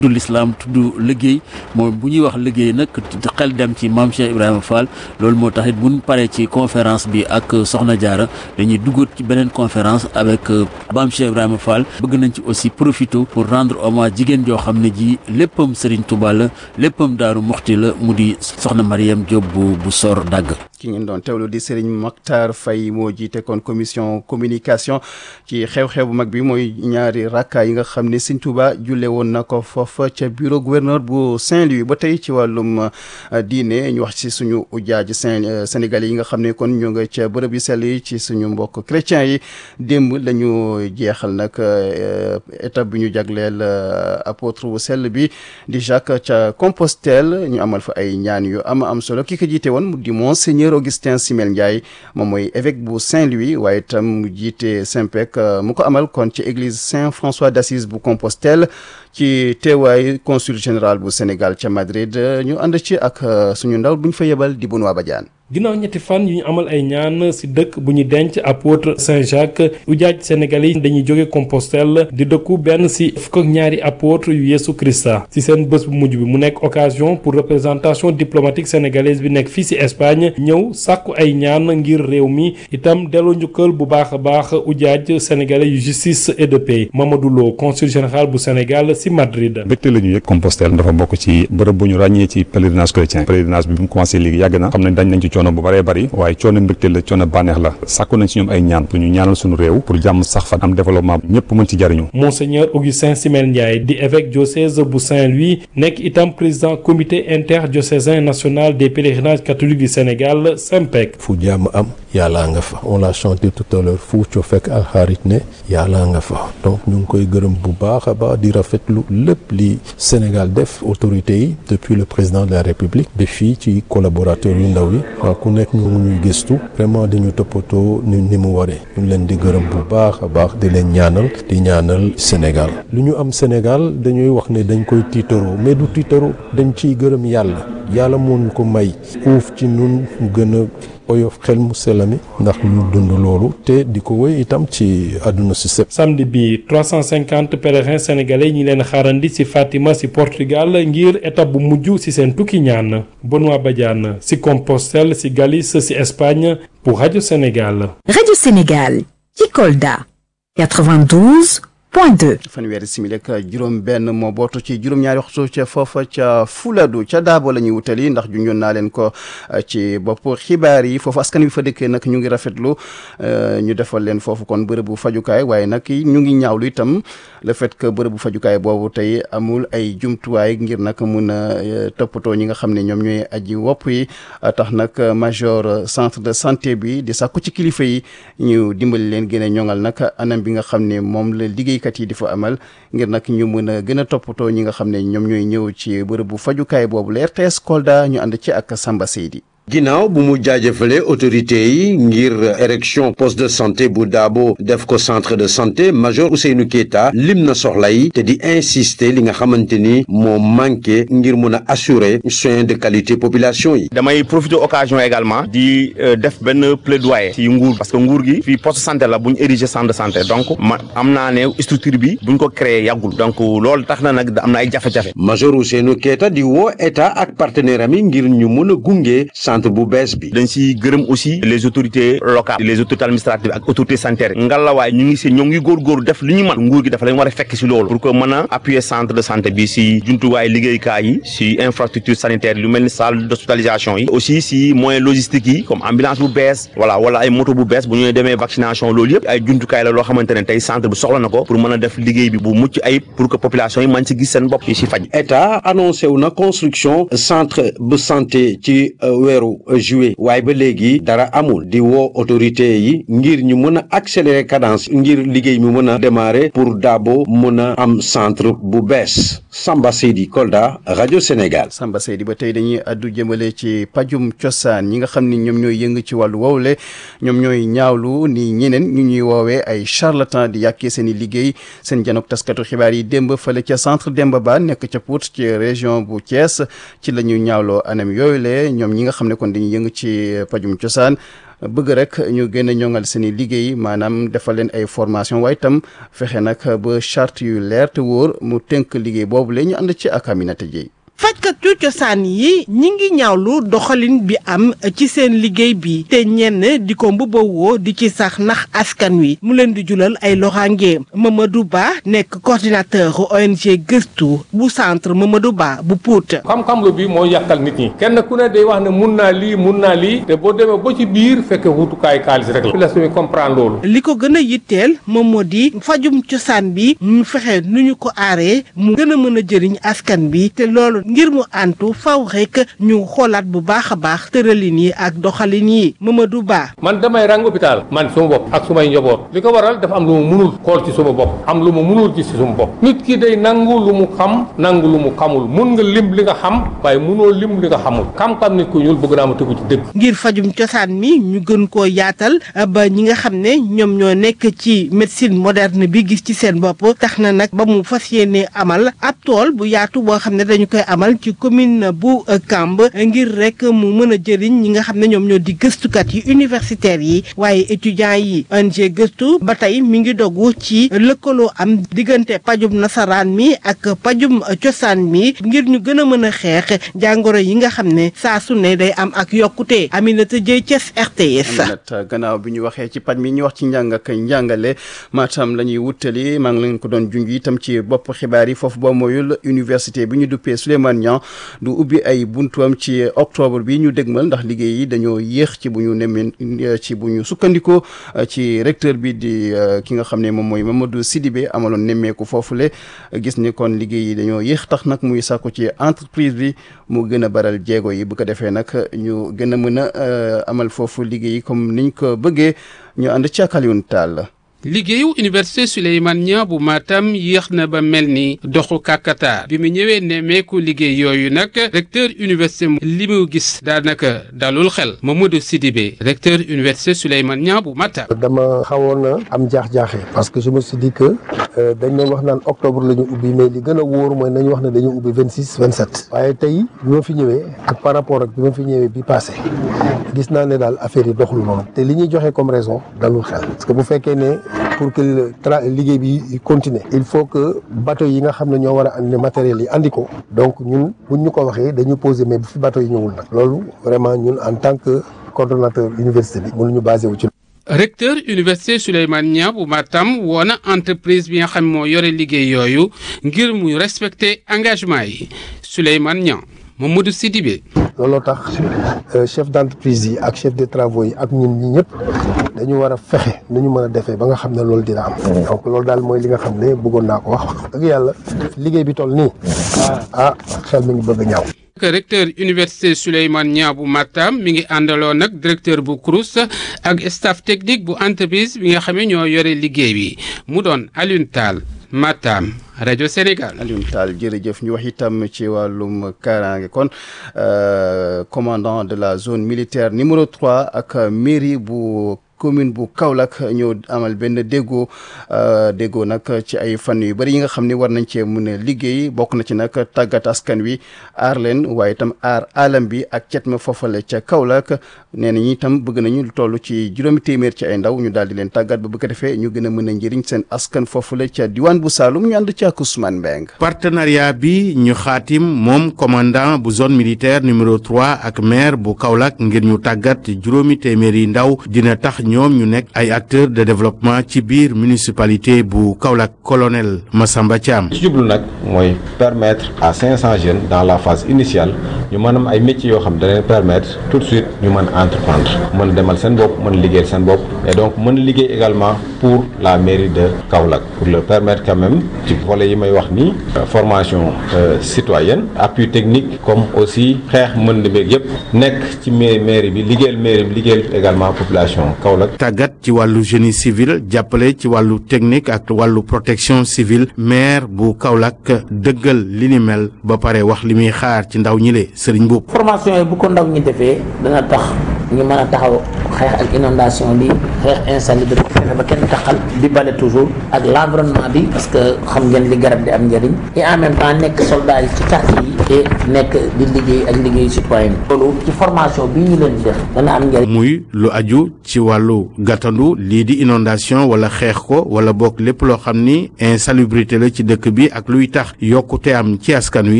tudd lislaam tudd liggéey moom bu ñuy wax liggéey nag xel dem ci maam Cheikh Ibrahima Fall loolu moo tax it bu ñu paree ci conférence bi ak Soxna Jaara dañuy duggat ci beneen conférence avec maam Cheikh Ibrahima Fall bëgg nañ ci aussi profité pour rendre hommage jigéen joo xam ne ji léppam Serigne Touba la léppam Daaru Muxti la mu di Soxna Mariam Diop bu bu sor dagg ki ngeen doon teewlu di Serigne Mactar Faye moo jiite kon commission communication ci xew-xew bu mag bi mooy ñaari rakka yi nga xam ne Serigne Touba julle woon na ko foofa ca bureau gouverneur bu Saint-Louis ba tey ci wàllum diine ñu wax ci suñu ujaaj Saint Sénégalais yi nga xam ne kon ñu nga ca bërëb yi sell yi ci suñu mbokk chrétiens yi démb la ñu jeexal nag étape bi ñu jagleel apôtre bu sell bi di Jacques ca Compostelle ñu amal fa ay ñaan yu am am solo ki ko jiite woon mu di monseigneur Augustin Simel Ndiaye moom mooy évêque bu Saint-Louis waaye itam mu jiite Saint-Pec mu ko amal kon ci église Saint-François d'Assise bu Compostelle ci teewaay consul général bu Sénégal ca Madrid ñu ànd ci ak suñu ndaw bu ñu fa yebal di Benoît Badiane ginnaaw ñetti fan yu ñu amal ay ñaan ci dëkk bu ñu denc apôtre Saint-Jacques ujaaj sénégalais yi dañuy jóge Compostelle di dëkku benn ci fukk ak ñaari apôtre yu Yeesu Krista ci seen bés bu mujj bi mu nekk occasion pour représentation diplomatique sénégalaise bi nekk fii ci Espagne ñëw sàkku ay ñaan ngir réew mi itam delloo njukkal bu baax a baax ujaaj sénégalais yu justice et de paix Mamadou Lo consul général bu Sénégal ci Madrid. mbégte la ñu yëg Compostelle dafa bokk ci bërëb bu ñu ràññee ci pèlerinage chrétien pèlerinage bi bu mu commencé léegi yàgg na xam nañ dañ nañ ci coono bu bëree bëri waaye coono mbégte la coono bànneex la sàkku nañ ci ñoom ay ñaan pour ñu ñaanal suñu réew pour jàmm sax fa am développement ñëpp mën ci jariñu Monseigneur Augustin Simel Ndiaye di évêque diocèse bu Saint-Louis nekk itam président comité interdiocésain national des pèlerinages catholiques du Sénégal SEMPEC fu jàmm am yàllaa nga fa on l'a chanté tout à l'heure fu co fekk alxaarit ne yàllaa nga fa donc ñu ngi koy gërëm bu baax a baax di rafetlu lépp li Sénégal def autorités yi depuis le président de la République ba fii ci collaborateurs yu ndaw yi ku nekk ñu ñuy gëstu vraiment di ñu toppatoo ni ni mu waree ñu leen di gërëm bu baax a baax di leen ñaanal di ñaanal Sénégal lu ñu am Sénégal dañuy wax ne dañ koy tiitaroo mais du tiitaroo dañ ciy gërëm yàlla yàlla moo ñu ko may uuf ci nun gën a oyof xel mu selami ndax ñu dund loolu te di ko wéy itam ci àdduna si sëpp samedi bi 350 pèlerins sénégalais ñi leen xaarandi ci Fatima ci Portugal ngir étape bu mujj ci seen tukki ñaan Benoît Badiane ci Compostelle ci Galice ci Espagne pour Radio Sénégal. Radio Sénégal ci Kolda 92. point 2. fanweeri simili ak juróom benn moo bootu ci juróom-ñaari waxtu ca foofa ca Fuladu ca Daabo la ñuy wutali ndax junjoon naa leen ko ci bopp xibaar yi foofu askan wi fa dëkkee nag ñu ngi rafetlu ñu defal leen foofu kon bërëbu fajukaay waaye nag ñu ngi ñaawlu itam le fait que bërëbu fajukaay boobu tey amul ay jumtuwaay ngir nag mun a toppatoo ñi nga xam ne ñoom ñooy aji wopp yi tax nag major centre de santé bi di sàkku ci kilifa yi ñu dimbali leen gën a ñoŋal nag anam bi nga xam ne moom la liggéey kat yi di fa amal ngir nag ñu mën a gën a toppatoo ñi nga xam ne ñoom ñooy ñëw ci bërëbu fajukaay boobu la RTS Kolda ñu ànd ci ak Samba Seydi ginnaaw bu mu jaajëfale autorité yi ngir érection poste de santé bu Dabo def ko centre de santé major Ousseynou Keita lim na soxla yi te di insister li nga xamante ni moo manqué ngir mun a assurer soins de qualité population yi. damay profiter occasion également di def benn plaidoyer ci nguur parce que nguur gi fii poste santé la bu ñu ériger centre de santé donc ma am naa ne structure bi bu ñu ko créé yàggul donc loolu tax na nag am na ay jafe-jafe. major Ousseynou Keita di woo état ak partenaire am yi ngir ñu mun a gunge centre bu bees bi. dañ si gërëm aussi les autorités locales les autorités administratives ak autorités sanitaires ngalawaay ñu ngi si ñoo ngi góorgóorlu def li ñu mën nguur gi dafa leen war a fekk si loolu pour que mën a appuyer centre de santé bi si jumtuwaay liggéeykaay yi si infrastructure sanitaire lu mel ni salle d'hospitalisation yi aussi si moyens logistiques yi comme ambulance bu bees voilà wala ay moto bu bees bu ñu demee vaccination loolu yëpp ay jumtukaay la loo xamante ne tey centre bi soxla na ko pour mën a def liggéey bi bu mucc ayib pour que population yi mën si gis seen bopp yi si faj. état annoncé wu na construction centre bu santé ci weeru juillet waaye ba léegi dara amul di woo autorité yi ngir ñu mën a accélérer cadence ngir liggéey mi mën a démarrer pour Dabo mën a am centre bu bees Samba Seydi Kolda rajo Sénégal. Samba Seydi ba tey dañuy addu jëmale ci pajum cosaan ñi nga xam ni ñoom ñooy yëng ci wàllu wowle ñoom ñooy ñaawlu ni ñeneen ñu ñuy woowee ay charlatan di yàkkee seen i liggéey seen janok taskatu xibaar yi démb fële ca centre Demba Ba nekk ca Pout ci région bu Thiès ci la ñu ñaawloo anam yooyu le ñoom ñi nga xam ne kon dañuy yëng ci pajum cosaan bëgg rek ñu gën a ñoŋal seen i liggéey maanaam defal leen ay formation waaye itam fexe nag ba charte yu leer te wóor mu tënk liggéey boobu la ñu ànd ci ak Aminata Dieye fajkatu cosaan yi ñi ngi ñaawlu doxalin bi am ci seen liggéey bi te ñenn di ko mbubbawoo di ci sax nax askan wi mu leen di julal ay loraange Mamadou Ba nekk coordinateur ONG gëstu bu centre Mamadou Ba bu Pout. xam-xam lu bi moo yàqal nit ñi kenn ku ne day wax ne mun naa lii mun naa lii te boo demee ba ci biir fekk wutukaay xaalis rek la. population bi comprendre loolu. li ko gën a yitteel moom moo di fajum cosaan bi mu fexe nu ñu ko aaree mu gën a mën a jëriñ askan bi te loolu. ngir mu antu faw rek ñu xoolaat bu baax a baax tëralin yi ak doxalin yi Mamadou Ba. man damay rang hôpital man suma bopp ak sumay njaboot li ko waral dafa am lu mu munul xool ci suma bopp am lu mu munul ci suma bopp nit ki day nangu lu mu xam nangu lu mu xamul mun nga lim li nga xam waaye munoo lim li nga xamul xam-xam nit ku ñuul bëgg naa ma tegu ci dëgg. ngir fajum cosaan mi ñu gën koo yaatal ba ñi nga xam ne ñoom ñoo nekk ci médecine moderne bi gis ci seen bopp tax na nag ba mu fas yéene amal ab tool bu yaatu boo xam ne dañu koy amal ci commune bu Kamb ngir rek mu mën a jëriñ ñi nga xam ne ñoom ñoo di gëstukat yi universitaires yi waaye étudiants yi ONG gëstu ba tey mi ngi dogu ci lëkkaloo am diggante pajum nasaraan mi ak pajum cosaan mi ngir ñu gën a mën a xeex jàngoro yi nga xam ne saa su ne day am ak yokkute Aminata Dieye Thiès RTS. Aminata gannaaw bi ñu waxee ci paj mi ñu wax ci njàng ak njàngale Matam la ñuy wutali maa ngi leen ko doon junj itam ci bopp xibaar yi foofu boo mooyul université bi ñu duppee Souleymane Niang du ubbi ay buntuam ci octobre bi ñu dégmal ndax liggéey yi dañoo yéex ci bu ñu nemmee ci bu ñu sukkandikoo ci recteur bi di ki nga xam ne moom mooy Mamadou Sidibé amaloon nemmeeku foofule gis ni kon liggéey yi dañoo yéex tax nag muy sàkku ci entreprise bi mu gën a baral jéego yi bu ko defee nag ñu gën a mën a amal foofu liggéey yi comme niñ ko bëggee ñu ànd ci ak Alioune Tall liggéeyu université Souleymane Niang bu Matam yéex na ba mel ni doxu kàkkatar bi mu ñëwee nemmeeku liggéey yooyu nag recteur université li mu gis daanaka dalul xel Mamadou Sidibé recteur université Souleymane Niang bu Matam. dama xawoon na am jaax-jaaxe parce que je me suis dit que dañ doon wax naan octobre la ñu ubbi mais li gën a wóor mooy nañu wax ne dañu ubbi vingt six vingt sept. waaye tey bi ma fi ñëwee ak par rapport ak bi ma fi ñëwee bi passé gis naa ne daal affaire yi doxul noonu te li ñuy joxe comme raison dalul xel parce que bu fekkee ne. pour que le tra liggéey bi continuer il faut que bateau yi nga xam ne ñoo war a andi matériel yi andi ko donc ñun buñ ñu ko waxee dañu poser mais bu fi bateau yi ñëwul nag loolu vraiment ñun en tant que coordonnateur université bi mënuñu basé wu ci. recteur université Souleymane Niang bu Matam woo na entreprise bi nga xam moo yore liggéey yooyu ngir mu respecter engagement yi Souleymane Niang Mamadou Sidibé. looloo tax chef d'entreprise yi ak chef de travaux yi ak ñun ñi ñëpp dañu war a fexe nu ñu mën a defee ba nga xam ne loolu dina am. donc loolu daal mooy li nga xam ne bëggoon naa ko wax dëgg yàlla liggéey bi toll nii. ah xel mi ngi bëgg a ñaaw. recteur université Souleymane Niang bu Matam mi ngi àndaloo nag directeur bu CROUS ak staff technique bu entreprise bi nga xam ne ñoo yore liggéey bi mu doon Alioune Tall Matam rajo Sénégal. Alioune Tall jërëjëf ñu wax itam ci wàllum kaaraange kon commandant de la zone militaire numéro 3 ak mairie bu. commune bu Kaolack ñoo amal benn déggoo déggoo nag ci ay fan yu bëri yi nga xam ne war nañ cee mën a liggéey bokk na ci nag tàggat askan wi aar leen waaye itam aar alam bi ak cet ma foofale ca Kaolack nee nañu itam bëgg nañu lu toll ci juróomi téeméer ci ay ndaw ñu daal di leen tàggat ba bu ko defee ñu gën a mën a njëriñ seen askan foofale ca diwaan bu Saloum ñu ànd ci ak Ousmane Mbeng partenariat bi ñu xaatim moom commandant bu zone militaire numéro 3 ak maire bu Kaolack ngir ñu tàggat juróomi téeméeri ndaw dina tax ñoom ñu nekk ay acteurs de développement ci biir municipalité bu Kaolack colonel Massamba Thiam. ci jublu nag mooy permettre à 500 jeunes dans la phase initiale ñu mën am ay métiers yoo xam da leen permettre tout de suite ñu mën entreprendre mën a demal seen bopp mën a liggéeyal seen bopp et donc mën a liggéey également pour la mairie de Kaolack pour leur permettre quand même ci volet yi may wax nii formation citoyenne appui technique comme aussi xeex mën na beeg yëpp nekk ci mairie bi liggéeyal mairie bi liggéeyal également population Kaolack. tàggat ci wàllu génie civil jàppale ci wàllu technique ak wàllu protection civile maire bu Kaolack dëggal li ni mel ba pare wax li muy xaar ci ndaw ñi le Serigne Mboup. formation yi bu ko ndaw ñi defee dana tax ñu mën a taxaw xeex ak inondation bi xeex insalubrité fexe ba kenn taxal di bale toujours ak l'environnement bi parce que xam ngeen li garab di am njëriñ et en même temps nekk soldat yi ci quartier yi et nekk di liggéey ak liggéey citoyen loolu ci formation bi ñu leen di def dana am njëriñ muy lu aju ci wàllu gàttandu lii di inondation wala xeex ko wala bokk lépp loo xam ni insalubrité la ci dëkk bi ak luy tax yokkute am ci askan wi